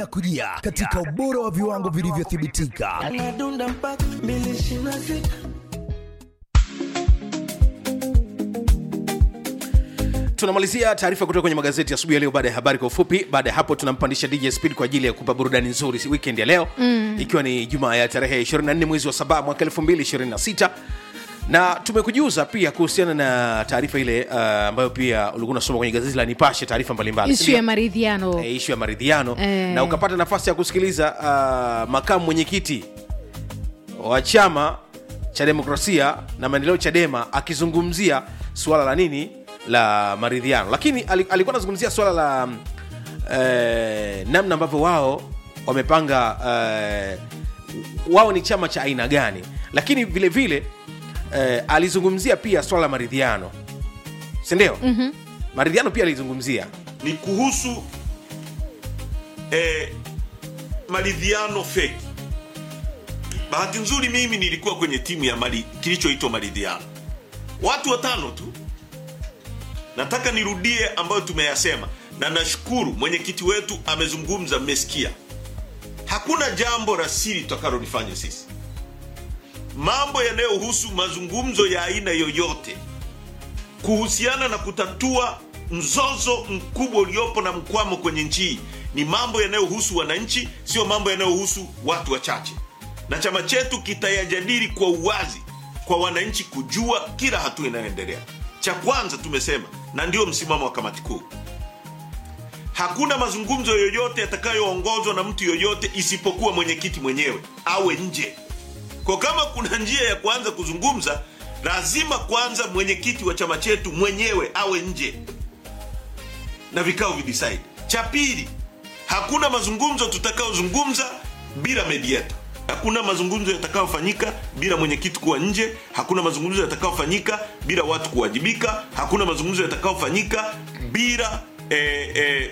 linakujia katika ubora wa viwango vilivyothibitika. Anadunda mpaka mbili ishirini na sita. tunamalizia taarifa kutoka kwenye magazeti asubuhi ya leo baada ya habari kwa ufupi baada ya hapo tunampandisha dj speed kwa ajili ya kupa burudani nzuri weekend ya leo mm. ikiwa ni jumaa ya tarehe 24 mwezi wa saba mwaka 2026 na tumekujuza pia kuhusiana na taarifa ile uh, ambayo pia ulikuwa unasoma kwenye gazeti la nipashe taarifa mbalimbali ishu ya maridhiano e, ishu ya maridhiano Eh. na ukapata nafasi ya kusikiliza uh, makamu mwenyekiti wa chama cha demokrasia na maendeleo chadema akizungumzia suala la nini la maridhiano lakini ali- alikuwa anazungumzia suala la mm, eh, namna ambavyo wao wamepanga eh, wao ni chama cha aina gani lakini vile vile eh, alizungumzia pia swala la maridhiano sindio mm-hmm. maridhiano pia alizungumzia ni kuhusu eh, maridhiano feki. Bahati nzuri mimi nilikuwa kwenye timu ya mali, kilichoitwa maridhiano, watu watano tu. Nataka nirudie ambayo tumeyasema, na nashukuru mwenyekiti wetu amezungumza, mmesikia. Hakuna jambo la siri tutakalolifanya sisi. Mambo yanayohusu mazungumzo ya aina yoyote kuhusiana na kutatua mzozo mkubwa uliopo na mkwamo kwenye nchi hii ni mambo yanayohusu wananchi, sio mambo yanayohusu watu wachache, na chama chetu kitayajadili kwa uwazi kwa wananchi kujua kila hatua inayoendelea. Cha kwanza tumesema, na ndio msimamo wa kamati kuu, hakuna mazungumzo yoyote yatakayoongozwa na mtu yoyote isipokuwa mwenyekiti mwenyewe awe nje. Kwa kama kuna njia ya kuanza kuzungumza, lazima kwanza mwenyekiti wa chama chetu mwenyewe awe nje na vikao videcide. Cha pili, hakuna mazungumzo tutakayozungumza bila mediator. Hakuna mazungumzo yatakayofanyika bila mwenyekiti kuwa nje. Hakuna mazungumzo yatakayofanyika bila watu kuwajibika. Hakuna mazungumzo yatakayofanyika bila eh, eh,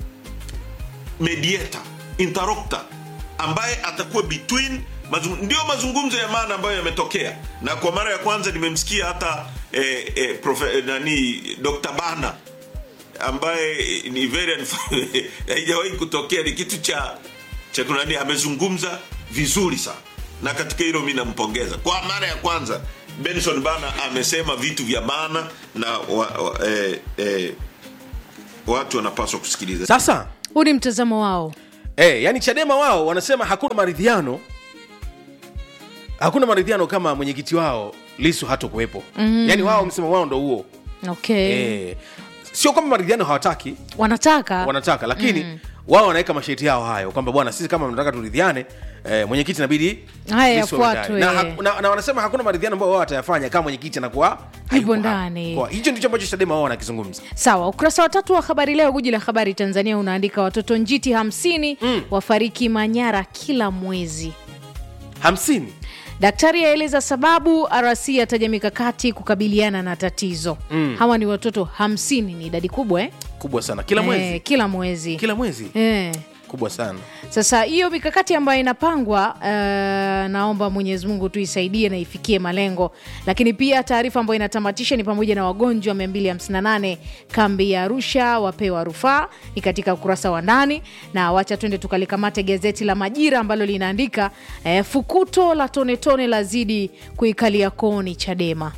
mediator interrupter ambaye atakuwa between mazung, ndio mazungumzo ya maana ambayo yametokea na kwa mara ya kwanza nimemsikia hata eh, eh, profe, eh, nani Dr. Bana ambaye ni very unf- haijawahi kutokea ni kitu cha cha kunani amezungumza vizuri sana na katika hilo mi nampongeza kwa mara ya kwanza benson bana amesema vitu vya maana na wa, wa, eh, eh, watu wanapaswa kusikiliza sasa huu ni mtazamo wao Eh, yani Chadema wao wanasema hakuna maridhiano, hakuna maridhiano kama mwenyekiti wao Lisu hato kuwepo. mm Yani wao msemo wao ndo huo okay eh, sio kwamba maridhiano hawataki, wanataka wanataka lakini mm. wao wanaweka masharti yao hayo kwamba bwana, sisi kama mnataka turidhiane, eh, mwenyekiti inabidi Haya Lissu awe yafuatwe. ndani. na, hak- na, na wanasema hakuna maridhiano ambayo wao watayafanya kama mwenyekiti anakuwa hayupo ndani. hapo. Kwa hicho ndicho ambacho Chadema wao wanakizungumza. sawa ukurasa wa tatu wa habari leo guji la habari tanzania unaandika watoto njiti hamsini mm. wafariki manyara kila mwezi hamsini daktari aeleza sababu rc ataja mikakati kukabiliana na tatizo mm. hawa ni watoto hamsini ni idadi kubwa eh? kubwa sana kila mwezi Eh, kila mwezi kila mwezi eh. kubwa sana sasa hiyo mikakati ambayo inapangwa uh, naomba mwenyezi mungu tu isaidie na ifikie malengo lakini pia taarifa ambayo inatamatisha ni pamoja na wagonjwa 258 kambi ya arusha wapewa rufaa ni katika ukurasa wa ndani na wacha twende tukalikamate gazeti la majira ambalo linaandika eh, fukuto la tonetone lazidi kuikalia koni chadema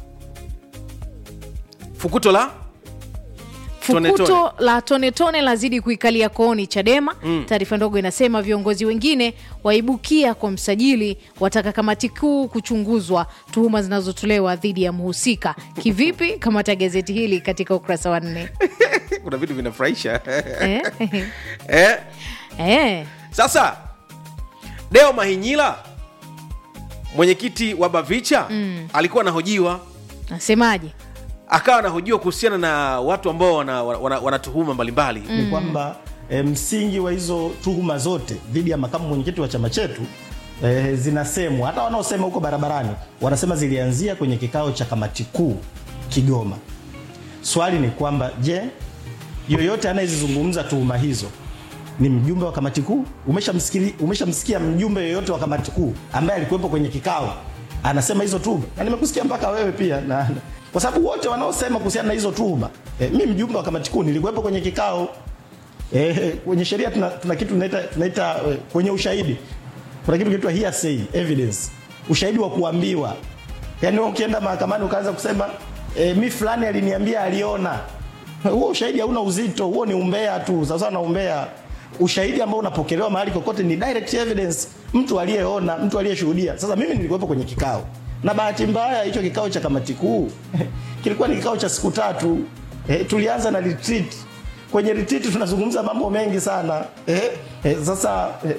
fukuto la Tone, fukuto tone. la tonetone lazidi kuikalia kooni chadema mm. taarifa ndogo inasema viongozi wengine waibukia kwa msajili wataka kamati kuu kuchunguzwa tuhuma zinazotolewa dhidi ya mhusika kivipi kamata gazeti hili katika ukurasa wa nne kuna vitu vinafurahisha eh? eh? eh. sasa deo mahinyila mwenyekiti wa bavicha mm. alikuwa anahojiwa nasemaje akawa anahojiwa kuhusiana na watu ambao wana, wana, wana tuhuma mbalimbali ni kwamba e, msingi wa hizo tuhuma zote dhidi ya makamu mwenyekiti wa chama chetu e, zinasemwa hata wanaosema huko barabarani wanasema zilianzia kwenye kikao cha kamati kuu Kigoma. Swali ni kwamba je, yoyote anayezizungumza tuhuma hizo ni mjumbe wa kamati kuu? Umeshamsikia umeshamsikia mjumbe yoyote wa kamati kuu ambaye alikuwepo kwenye kikao anasema hizo tuhuma? Na nimekusikia mpaka wewe pia na, na kwa sababu wote wanaosema kuhusiana na hizo tuhuma e, mi mjumbe wa kamati kuu nilikuwepo kwenye kikao eh, kwenye sheria tuna, tuna kitu tunaita, tunaita eh, kwenye ushahidi kuna kitu kinaitwa hearsay evidence ushahidi wa kuambiwa yaani wewe ukienda mahakamani ukaanza kusema eh, mi fulani aliniambia aliona huo ushahidi hauna uzito huo ni umbea tu sasa na umbea ushahidi ambao unapokelewa mahali kokote ni direct evidence mtu aliyeona mtu aliyeshuhudia sasa mimi nilikuwepo kwenye kikao na bahati mbaya hicho kikao cha kamati kuu kilikuwa ni kikao cha siku tatu eh, tulianza na retreat kwenye retreat tunazungumza mambo mengi sana eh, eh, sasa eh,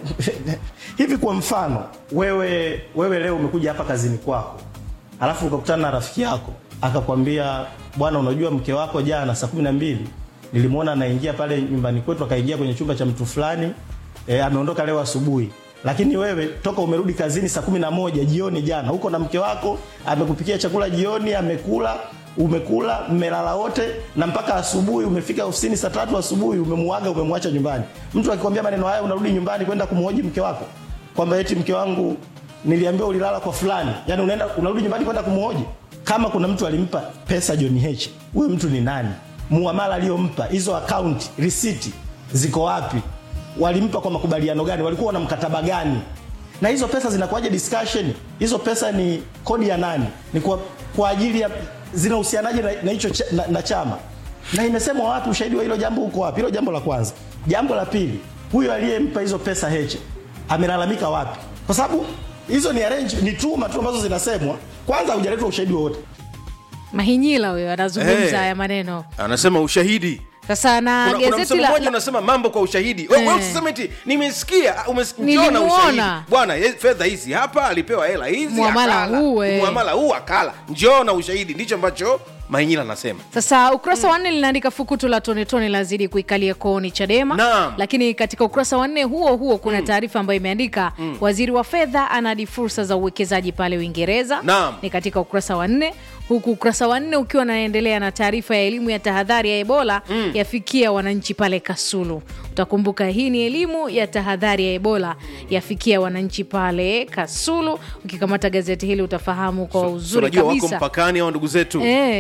hivi kwa mfano wewe wewe leo umekuja hapa kazini kwako alafu ukakutana na rafiki yako akakwambia bwana unajua mke wako jana saa kumi na mbili nilimwona anaingia pale nyumbani kwetu akaingia kwenye chumba cha mtu fulani e, ameondoka leo asubuhi lakini wewe toka umerudi kazini saa kumi na moja jioni jana huko na mke wako amekupikia chakula jioni amekula umekula mmelala wote na mpaka asubuhi umefika ofisini saa tatu asubuhi umemuaga umemwacha nyumbani mtu akikwambia maneno haya unarudi nyumbani kwenda kumhoji mke wako kwamba eti mke wangu niliambiwa ulilala kwa fulani yani unaenda unarudi nyumbani kwenda kumhoji kama kuna mtu alimpa pesa John H huyo mtu ni nani muamala aliyompa hizo account receipt ziko wapi walimpa kwa makubaliano gani walikuwa na mkataba gani na hizo pesa zinakuwaje discussion hizo pesa ni kodi ya nani ni kwa, kwa ajili ya zinahusianaje na, na hicho cha, na, na chama na imesemwa wapi ushahidi wa hilo jambo uko wapi hilo jambo la kwanza jambo la pili huyo aliyempa hizo pesa Heche amelalamika wapi kwa sababu hizo ni arrange ni tuma tu ambazo zinasemwa kwanza hujaletwa ushahidi wowote mahinyila huyo anazungumza Eh. haya maneno anasema ushahidi sasa na kuna, kuna gazeti msemo la, mmoja la unasema mambo kwa ushahidi wewe Eh. wewe usiseme eti nimesikia umes- Nilimuona. njoo na ushahidi bwana ye- fedha hizi hapa alipewa hela hizi Muamala akala. huu, eh. muamala huu akala njoo na ushahidi ndicho ambacho mainyila anasema sasa ukurasa wa nne linaandika fukutu la tonetone lazidi kuikalia kooni chadema Naam. lakini katika ukurasa wa nne huo huo kuna taarifa ambayo imeandika waziri wa fedha anadi fursa za uwekezaji pale uingereza Naam. ni katika ukurasa wa nne huku ukurasa wa nne ukiwa unaendelea na taarifa ya elimu ya tahadhari ya ebola yafikia wananchi pale kasulu utakumbuka hii ni elimu ya tahadhari ya ebola yafikia wananchi pale kasulu ukikamata gazeti hili utafahamu kwa uzuri unajua wako kabisa mpakani au ndugu zetu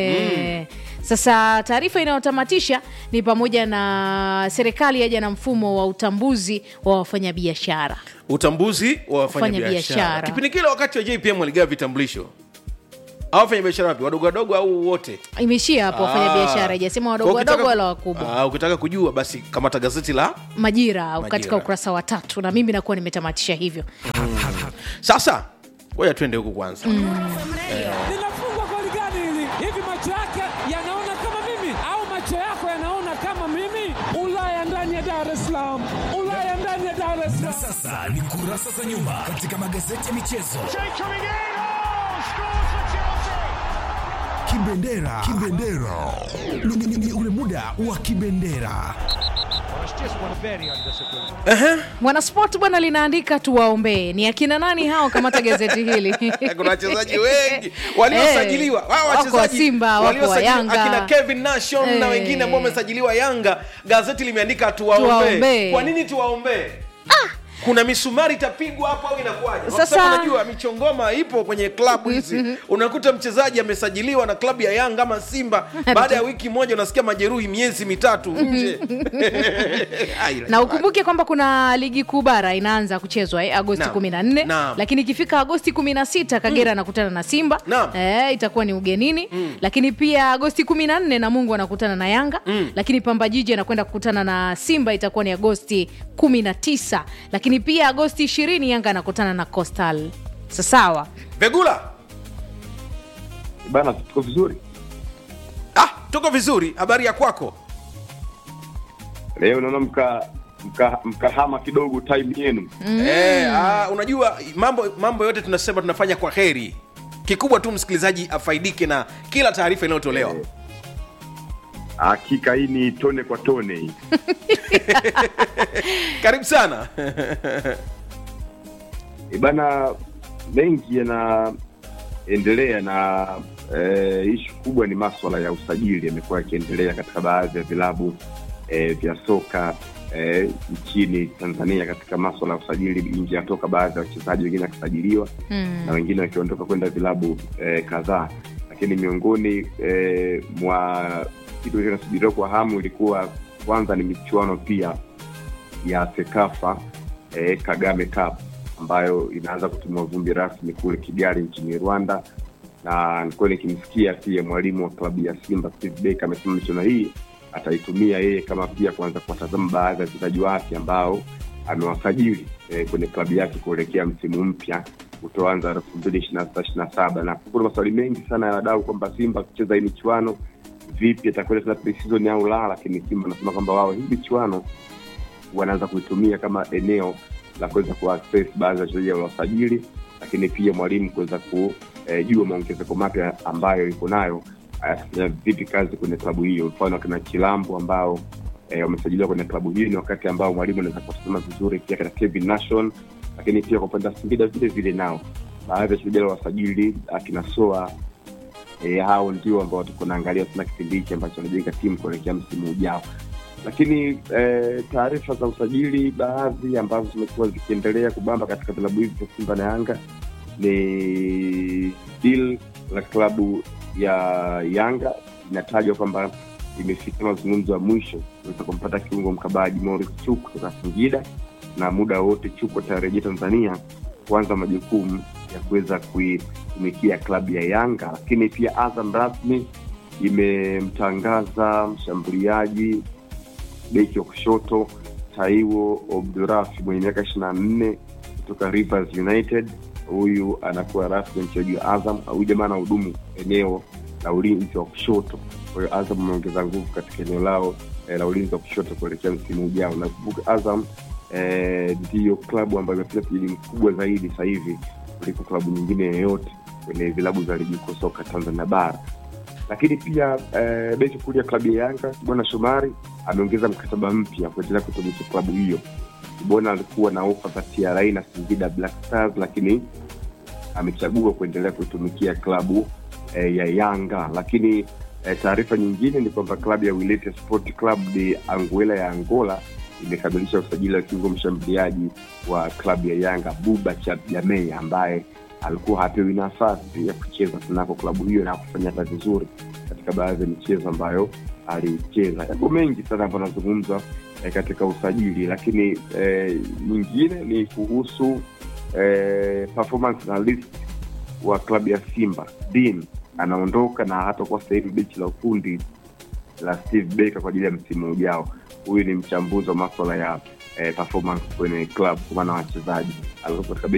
E, Sasa taarifa inayotamatisha ni pamoja na serikali yaja na mfumo wa utambuzi wa wafanyabiashara. utambuzi wa wafanyabiashara Wafanyabiashara. kipindi kile wakati wa jpm waligawa vitambulisho au wafanyabiashara wapi wadogo wadogo au wote Imeishia hapo wafanyabiashara, Ah. ijasema Kwa wadogo ukitaka- wadogo wala wakubwa. Ah, ukitaka kujua basi kamata gazeti la Majira, katika Majira. ukurasa wa tatu, na mimi nakuwa nimetamatisha hivyo. sasa ngoja twende huku kwanza linafungwa goli gani hili? Hivi macho yake yanaona kama mimi au macho yako yanaona kama mimi? Ulaya ndani ya Dar es Salaam, Ulaya ndani ya Dar es Na Salaam. sasa ni kurasa za nyuma katika magazeti ya michezo. Kibendera, kibendera, Ni- ni- ni ule muda wa kibendera. Mwanasport bwana linaandika tuwaombee. Ni akina nani hao? Kamata gazeti hili. kuna wachezaji wengi waliosajiliwa Eh, Hao wako wa wachezaji Simba, wako wa waliosajiliwa, Yanga. akina Kevin Nation na Eh. wengine ambao wamesajiliwa Yanga gazeti limeandika tuwaombee Tuwaombee. kwa nini tuwaombee kuna misumari itapigwa hapo au inakuwaje Kwa Sasa- sababu unajua michongoma ipo kwenye klabu hizi unakuta mchezaji amesajiliwa na klabu ya Yanga ama Simba baada ya wiki moja unasikia majeruhi miezi mitatu nje Ai, na ukumbuke kwamba kuna ligi kuu bara inaanza kuchezwa eh, agosti Naam. 14 Naam. lakini ikifika agosti 16 kagera anakutana na simba Naam. eh, itakuwa ni ugenini lakini pia agosti 14 na mungu anakutana na yanga lakini pamba jiji anakwenda kukutana na simba itakuwa ni agosti 19 lakini pia agosti 20 yanga anakutana na costal sasawa Vegula bana tuko vizuri ah, tuko vizuri habari ya kwako leo naona mka mka- mkahama kidogo time yenu Eh, ah, unajua mambo mambo yote tunasema tunafanya kwa heri kikubwa tu msikilizaji afaidike na kila taarifa inayotolewa hakika hii ni tone kwa tone hii karibu sana e bana mengi yanaendelea na e, ishu kubwa ni maswala ya usajili yamekuwa yakiendelea katika baadhi ya vilabu e, vya soka e, nchini tanzania katika maswala ya usajili nje yatoka baadhi ya wachezaji wengine wakisajiliwa na wengine wakiondoka kwenda vilabu e, kadhaa lakini miongoni e, mwa kitu kinasubiriwa kwa hamu ilikuwa kwanza ni michuano pia ya sekafa eh, kagame cup ambayo inaanza kutumia vumbi rasmi kule kigali nchini rwanda na nilikuwa nikimsikia pia mwalimu wa klabu ya simba steve Baker amesema michuano hii ataitumia yeye kama pia kuanza kuwatazama baadhi ya wachezaji wake ambao amewasajili eh, kwenye klabu yake kuelekea msimu mpya utoanza elfu mbili ishiri na sita ishiri na saba na kuna maswali mengi sana ya wadau kwamba simba akicheza hii michuano vipi atakwenda tena pre-season au la lakini simba anasema kwamba wao hii michuano wanaanza kuitumia kama eneo la kuweza kuaccess baadhi ya wachezaji waliosajili lakini pia mwalimu kuweza kujua maongezeko mapya ambayo iko nayo atafanya vipi kazi kwenye klabu hiyo mfano akina chilambo ambao eh, wamesajiliwa kwenye klabu hiyo ni wakati ambao mwalimu anaweza kuwatazama vizuri pia katika kevin nation lakini pia kwa upande wa singida vile vile nao baadhi ya wachezaji wasajili akina soa e, hao ndio ambao tuko naangalia sana kipindi hiki ambacho wanajenga timu kuelekea msimu ujao lakini e, taarifa za usajili baadhi ambazo zimekuwa zikiendelea kubamba katika vilabu hivi vya simba na yanga ni deal la klabu ya yanga inatajwa kwamba imefikia mazungumzo ya mwisho kuweza kumpata kiungo mkabaji Morris Chuk kutoka Singida, na muda wote Chuk atarejea Tanzania kuanza majukumu ya kuweza kuitumikia klabu ya Yanga. Lakini pia Azam rasmi imemtangaza mshambuliaji beki wa kushoto Taiwo Obdurafi mwenye miaka ishirini na nne kutoka Rivers United. Huyu anakuwa rasmi mchezaji wa Azam. Huyu jamaa anahudumu eneo la ulinzi wa kushoto. Kwa hiyo Azam ameongeza nguvu katika eneo lao eh, la ulinzi wa kushoto kuelekea msimu ujao. Nakumbuka Azam eh, ndiyo klabu ambayo imefanya usajili mkubwa zaidi sasa hivi kuliko klabu nyingine yoyote kwenye vilabu za ligi kuu soka Tanzania bara. Lakini pia eh, beki kulia klabu ya Yanga Bwana Shomari ameongeza mkataba mpya kuendelea kutumikia klabu hiyo. Bwana alikuwa na ofa za TRA na Singida Black Stars, lakini amechagua kuendelea kuitumikia klabu eh, ya Yanga. Lakini eh, taarifa nyingine ni kwamba klabu ya Wilete Sport Club de Anguilla ya Angola imekamilisha usajili wa kiungo mshambuliaji wa klabu ya Yanga Buba Jamei ambaye alikuwa hapewi nafasi ya kucheza kunako klabu hiyo na kufanya hata vizuri katika baadhi ya michezo ambayo alicheza. Yapo mengi sana ambayo anazungumzwa eh, katika usajili, lakini eh, nyingine ni kuhusu eh, performance analyst wa klabu ya Simba Dean anaondoka na hatakuwa sehemu bechi la ufundi la Steve Baker kwa ajili ya msimu ujao. Huyu ni mchambuzi wa maswala ya eh, performance kwenye club kwa maana wachezaji alikuwa katika